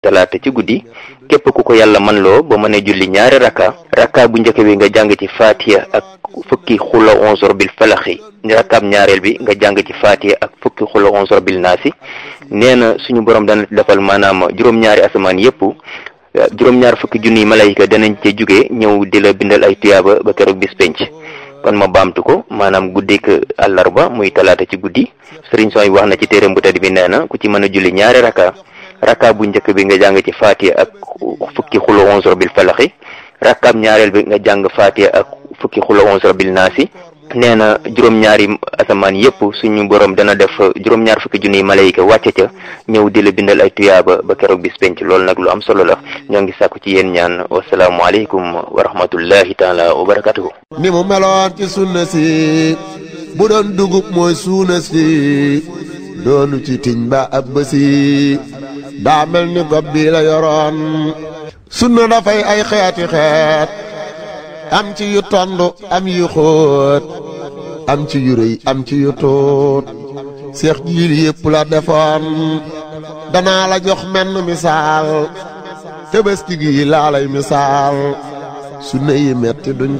talaata ci guddi képp ku ko yàlla man loo ba mën a julli ñaari rakka rakka bu njëkk bi nga jàng ci faatiya ak fukki xula onzor bil falaxi rakkaab ñaareel bi nga jàng ci faatiya ak fukki xula onzor bil naasi nee na suñu borom dana defal maanaam juróom-ñaari asamaan yépp juróom-ñaar fukki junniy malayka danañ ca jóge ñëw di la bindal ay tuyaaba ba keroog bis penc kon ma baamtu ko maanaam guddik àllarba muy talaata ci guddi sëriñ sooy wax na ci téeram bu tedd bi nee na ku ci mën a julli ñaari rakka rakka bu njëkk bi nga jàng ci faatiya ak fukki xulo onzor bil falaxi rakkaab ñaareel bi nga jàng faatiya ak fukki xulo onzor bil naasi nee na juróom-ñaari asamaan yépp suñu borom dana def juróom-ñaar fukki junniy malayka wàcce ca ñëw di la bindal ay tuyaaba ba keroog bis penc loolu nag lu am solo la ñoo ngi sàkku ci yéen ñaan wasalaamualeykum wa rahmatullahi taala wa barakatuhu ni mu meloon ci sunna si bu doon dugub mooy suuna si doonu ci tiñ ba ab bësi daa mel ni gob bi la yoroon sunna dafay ay xeeti xeet am ci yu tondu am yu xóot am ci yu rëy am ci yu tuut seex jiil yépp la defoon danaa la jox menn misaal tëbëski gi laa lay misaal sunna yi metti duñ